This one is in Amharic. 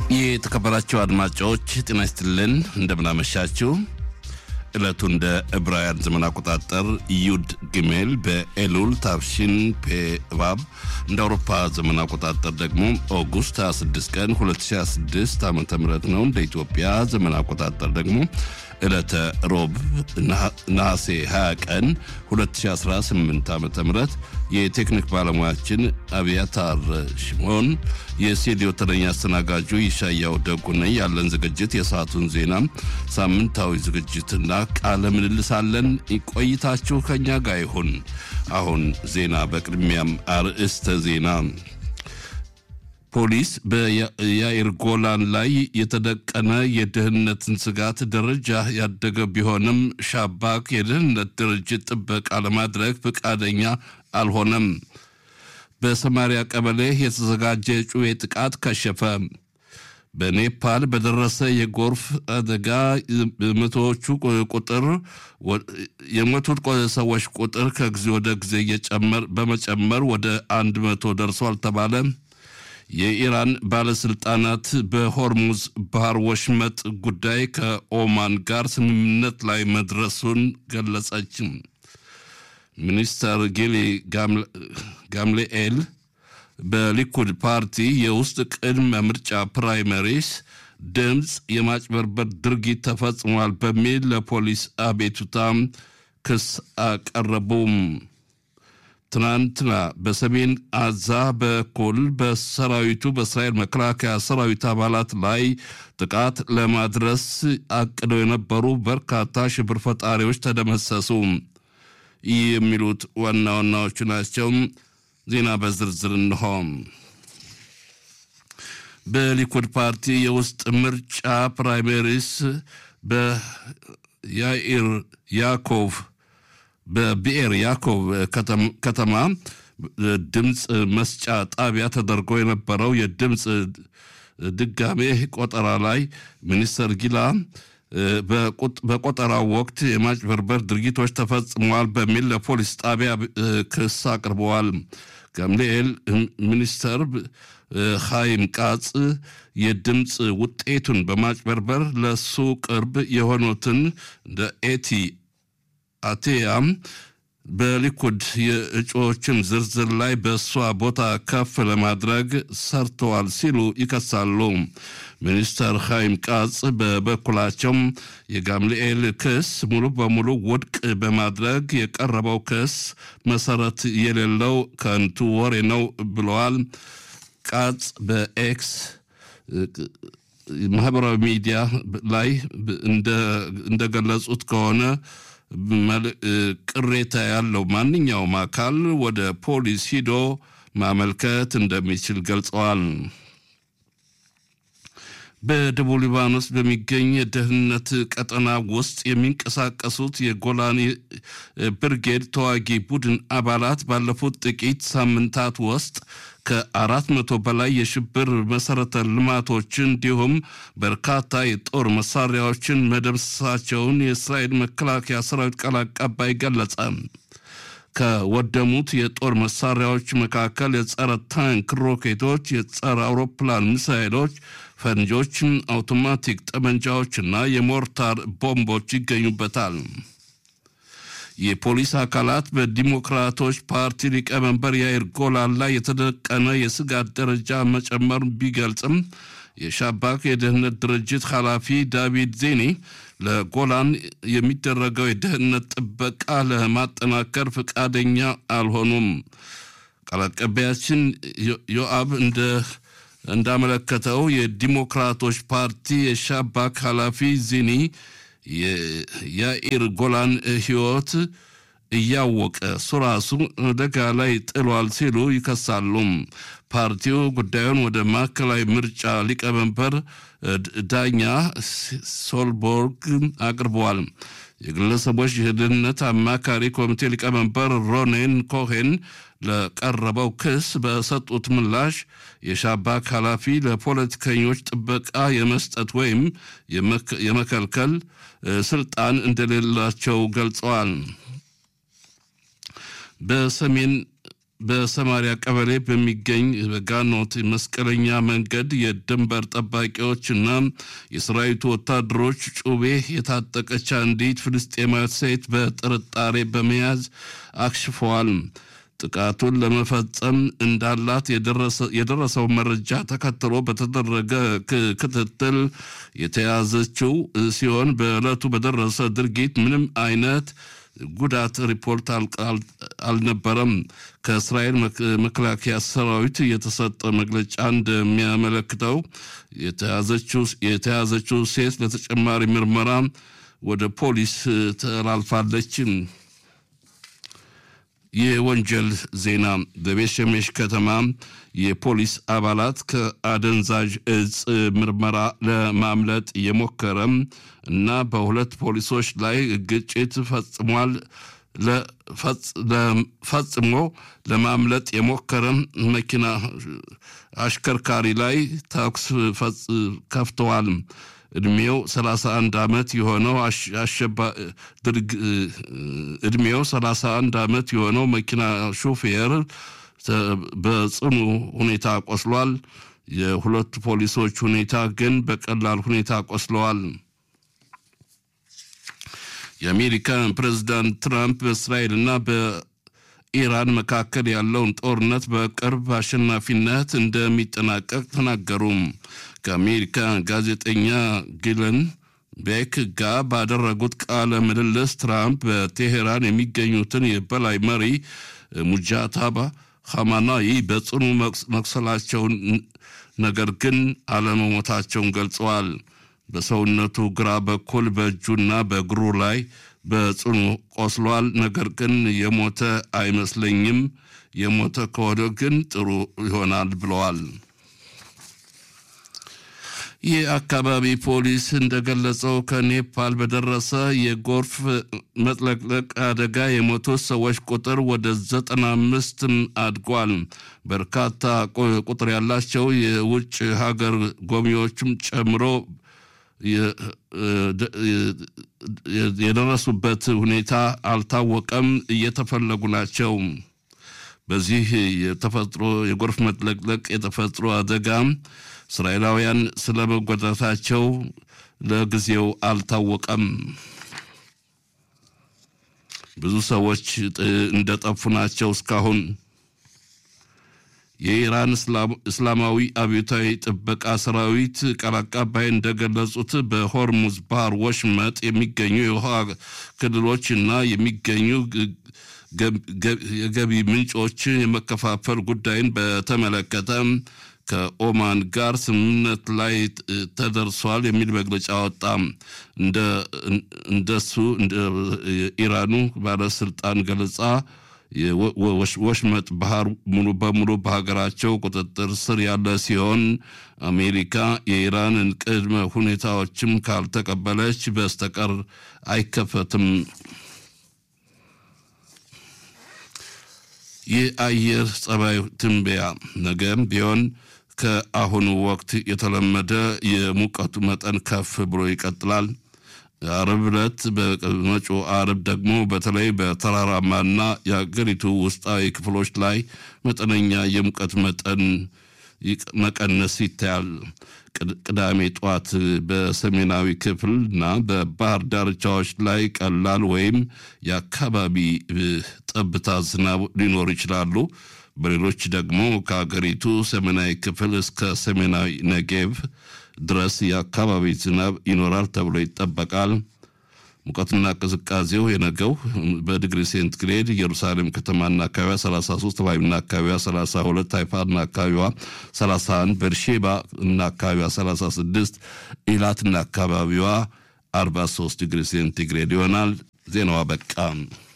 የተከበራችሁ አድማጮች ጤና ይስጥልን፣ እንደምናመሻችሁ። ዕለቱ እንደ ዕብራውያን ዘመን አቆጣጠር ዩድ ግሜል በኤሉል ታብሺን ፔቫብ እንደ አውሮፓ ዘመን አቆጣጠር ደግሞ ኦጉስት 26 ቀን 2026 ዓ ም ነው። እንደ ኢትዮጵያ ዘመን አቆጣጠር ደግሞ ዕለተ ሮብ ነሐሴ 20 ቀን 2018 ዓ ም የቴክኒክ ባለሙያችን አብያታር ሽሞን የስቱዲዮ ተረኛ አስተናጋጁ ይሻያው ደጉ ነኝ። ያለን ዝግጅት የሰዓቱን ዜና፣ ሳምንታዊ ዝግጅትና ቃለ ምልልስ አለን። ቆይታችሁ ከኛ ጋር ይሁን። አሁን ዜና። በቅድሚያም አርዕስተ ዜና ፖሊስ በያኢር ጎላን ላይ የተደቀነ የደህንነትን ስጋት ደረጃ ያደገ ቢሆንም ሻባክ የደህንነት ድርጅት ጥበቃ ለማድረግ ፈቃደኛ አልሆነም። በሰማሪያ ቀበሌ የተዘጋጀ የጩቤ ጥቃት ከሸፈ። በኔፓል በደረሰ የጎርፍ አደጋ መቶዎቹ ቁጥር የሞቱት ሰዎች ቁጥር ከጊዜ ወደ ጊዜ በመጨመር ወደ አንድ መቶ ደርሷል ተባለ። የኢራን ባለስልጣናት በሆርሙዝ ባህር ወሽመጥ ጉዳይ ከኦማን ጋር ስምምነት ላይ መድረሱን ገለጸች። ሚኒስተር ጊሊ ጋምሌኤል በሊኩድ ፓርቲ የውስጥ ቅድመ ምርጫ ፕራይመሪስ ድምፅ የማጭበርበር ድርጊት ተፈጽሟል በሚል ለፖሊስ አቤቱታ ክስ አቀረቡም። ትናንትና በሰሜን አዛ በኩል በሰራዊቱ በእስራኤል መከላከያ ሰራዊት አባላት ላይ ጥቃት ለማድረስ አቅደው የነበሩ በርካታ ሽብር ፈጣሪዎች ተደመሰሱ። ይህ የሚሉት ዋና ዋናዎቹ ናቸው። ዜና በዝርዝር እንሆ። በሊኩድ ፓርቲ የውስጥ ምርጫ ፕራይሜሪስ በያኢር ያኮቭ በብኤር ያኮብ ከተማ ድምፅ መስጫ ጣቢያ ተደርጎ የነበረው የድምፅ ድጋሜ ቆጠራ ላይ ሚኒስተር ጊላ በቆጠራው ወቅት የማጭበርበር ድርጊቶች ተፈጽመዋል በሚል ለፖሊስ ጣቢያ ክስ አቅርበዋል። ጋምሊኤል ሚኒስተር ኻይም ቃጽ የድምፅ ውጤቱን በማጭበርበር ለሱ ቅርብ የሆኑትን እንደ ኤቲ አቴያም በሊኩድ የእጩዎችን ዝርዝር ላይ በእሷ ቦታ ከፍ ለማድረግ ሰርተዋል ሲሉ ይከሳሉ። ሚኒስተር ኻይም ቃጽ በበኩላቸው የጋምሊኤል ክስ ሙሉ በሙሉ ውድቅ በማድረግ የቀረበው ክስ መሰረት የሌለው ከንቱ ወሬ ነው ብለዋል። ቃጽ በኤክስ ማህበራዊ ሚዲያ ላይ እንደገለጹት ከሆነ ቅሬታ ያለው ማንኛውም አካል ወደ ፖሊስ ሂዶ ማመልከት እንደሚችል ገልጸዋል። በደቡብ ሊባኖስ በሚገኝ የደህንነት ቀጠና ውስጥ የሚንቀሳቀሱት የጎላኒ ብርጌድ ተዋጊ ቡድን አባላት ባለፉት ጥቂት ሳምንታት ውስጥ ከአራት መቶ በላይ የሽብር መሰረተ ልማቶችን እንዲሁም በርካታ የጦር መሳሪያዎችን መደምሰሳቸውን የእስራኤል መከላከያ ሰራዊት ቃል አቀባይ ገለጸ። ከወደሙት የጦር መሳሪያዎች መካከል የጸረ ታንክ ሮኬቶች፣ የጸረ አውሮፕላን ሚሳይሎች፣ ፈንጆች፣ አውቶማቲክ ጠመንጃዎችና የሞርታር ቦምቦች ይገኙበታል። የፖሊስ አካላት በዲሞክራቶች ፓርቲ ሊቀመንበር ያይር ጎላን ላይ የተደቀነ የስጋት ደረጃ መጨመር ቢገልጽም የሻባክ የደህንነት ድርጅት ኃላፊ ዳቪድ ዜኒ ለጎላን የሚደረገው የደህንነት ጥበቃ ለማጠናከር ፈቃደኛ አልሆኑም። ቃል አቀባያችን ዮአብ እንደ እንዳመለከተው የዲሞክራቶች ፓርቲ የሻባክ ኃላፊ ዚኒ የያኢር ጎላን ሕይወት እያወቀ እሱ ራሱ አደጋ ላይ ጥሏል ሲሉ ይከሳሉ። ፓርቲው ጉዳዩን ወደ ማዕከላዊ ምርጫ ሊቀመንበር ዳኛ ሶልቦርግ አቅርበዋል። የግለሰቦች የደህንነት አማካሪ ኮሚቴ ሊቀመንበር ሮኔን ኮሄን ለቀረበው ክስ በሰጡት ምላሽ የሻባክ ኃላፊ ለፖለቲከኞች ጥበቃ የመስጠት ወይም የመከልከል ስልጣን እንደሌላቸው ገልጸዋል። በሰሜን በሰማሪያ ቀበሌ በሚገኝ በጋኖት መስቀለኛ መንገድ የድንበር ጠባቂዎችና የሰራዊቱ ወታደሮች ጩቤ የታጠቀች አንዲት ፍልስጤማዊት ሴት በጥርጣሬ በመያዝ አክሽፈዋል። ጥቃቱን ለመፈጸም እንዳላት የደረሰው መረጃ ተከትሎ በተደረገ ክትትል የተያዘችው ሲሆን በዕለቱ በደረሰ ድርጊት ምንም አይነት ጉዳት ሪፖርት አልነበረም። ከእስራኤል መከላከያ ሰራዊት የተሰጠ መግለጫ እንደሚያመለክተው የተያዘችው ሴት ለተጨማሪ ምርመራ ወደ ፖሊስ ተላልፋለች። የወንጀል ዜና በቤት ሸሜሽ ከተማ የፖሊስ አባላት ከአደንዛዥ እጽ ምርመራ ለማምለጥ የሞከረም እና በሁለት ፖሊሶች ላይ ግጭት ፈጽሟል ፈጽሞ ለማምለጥ የሞከረ መኪና አሽከርካሪ ላይ ተኩስ ከፍተዋል። እድሜው 31 ዓመት የሆነው እድሜው 31 ዓመት የሆነው መኪና ሹፌር በጽኑ ሁኔታ ቆስሏል። የሁለቱ ፖሊሶች ሁኔታ ግን በቀላል ሁኔታ ቆስለዋል። የአሜሪካ ፕሬዝዳንት ትራምፕ በእስራኤልና በኢራን መካከል ያለውን ጦርነት በቅርብ አሸናፊነት እንደሚጠናቀቅ ተናገሩ። ከአሜሪካ ጋዜጠኛ ጊለን ቤክ ጋር ባደረጉት ቃለ ምልልስ ትራምፕ በቴሄራን የሚገኙትን የበላይ መሪ ሙጃታባ ሐማናይ በጽኑ መቁሰላቸውን ነገር ግን አለመሞታቸውን ገልጸዋል። በሰውነቱ ግራ በኩል በእጁና በእግሩ ላይ በጽኑ ቆስሏል። ነገር ግን የሞተ አይመስለኝም። የሞተ ከሆነ ግን ጥሩ ይሆናል ብለዋል። የአካባቢ ፖሊስ እንደገለጸው ከኔፓል በደረሰ የጎርፍ መጥለቅለቅ አደጋ የሞቱት ሰዎች ቁጥር ወደ ዘጠና አምስት አድጓል። በርካታ ቁጥር ያላቸው የውጭ ሀገር ጎብኚዎችም ጨምሮ የደረሱበት ሁኔታ አልታወቀም፣ እየተፈለጉ ናቸው። በዚህ የተፈጥሮ የጎርፍ መጥለቅለቅ የተፈጥሮ አደጋ እስራኤላውያን ስለ መጎዳታቸው ለጊዜው አልታወቀም። ብዙ ሰዎች እንደጠፉ ናቸው እስካሁን። የኢራን እስላማዊ አብዮታዊ ጥበቃ ሰራዊት ቃል አቀባይ እንደገለጹት በሆርሙዝ ባህር ወሽመጥ የሚገኙ የውሃ ክልሎች እና የሚገኙ የገቢ ምንጮች የመከፋፈል ጉዳይን በተመለከተ ከኦማን ጋር ስምምነት ላይ ተደርሷል የሚል መግለጫ ወጣ። እንደሱ ኢራኑ ባለስልጣን ገለጻ ወሽመጥ ባህር ሙሉ በሙሉ በሀገራቸው ቁጥጥር ስር ያለ ሲሆን አሜሪካ የኢራንን ቅድመ ሁኔታዎችም ካልተቀበለች በስተቀር አይከፈትም። የአየር ጸባይ ትንበያ ነገም ቢሆን ከአሁኑ ወቅት የተለመደ የሙቀቱ መጠን ከፍ ብሎ ይቀጥላል። አርብ ዕለት በመጪው አርብ ደግሞ በተለይ በተራራማና የሀገሪቱ ውስጣዊ ክፍሎች ላይ መጠነኛ የሙቀት መጠን መቀነስ ይታያል። ቅዳሜ ጠዋት በሰሜናዊ ክፍል እና በባህር ዳርቻዎች ላይ ቀላል ወይም የአካባቢ ጠብታ ዝናብ ሊኖሩ ይችላሉ። በሌሎች ደግሞ ከሀገሪቱ ሰሜናዊ ክፍል እስከ ሰሜናዊ ነጌቭ ድረስ የአካባቢ ዝናብ ይኖራል ተብሎ ይጠበቃል። ሙቀትና ቅዝቃዜው የነገው በዲግሪ ሴንቲግሬድ ኢየሩሳሌም ከተማና አካባቢዋ 33፣ ተባይና አካባቢዋ 32፣ ሃይፋና አካባቢዋ 31፣ ቤርሼባ እና አካባቢዋ 36፣ ኢላትና አካባቢዋ 43 ዲግሪ ሴንቲግሬድ ይሆናል። ዜናዋ በቃ።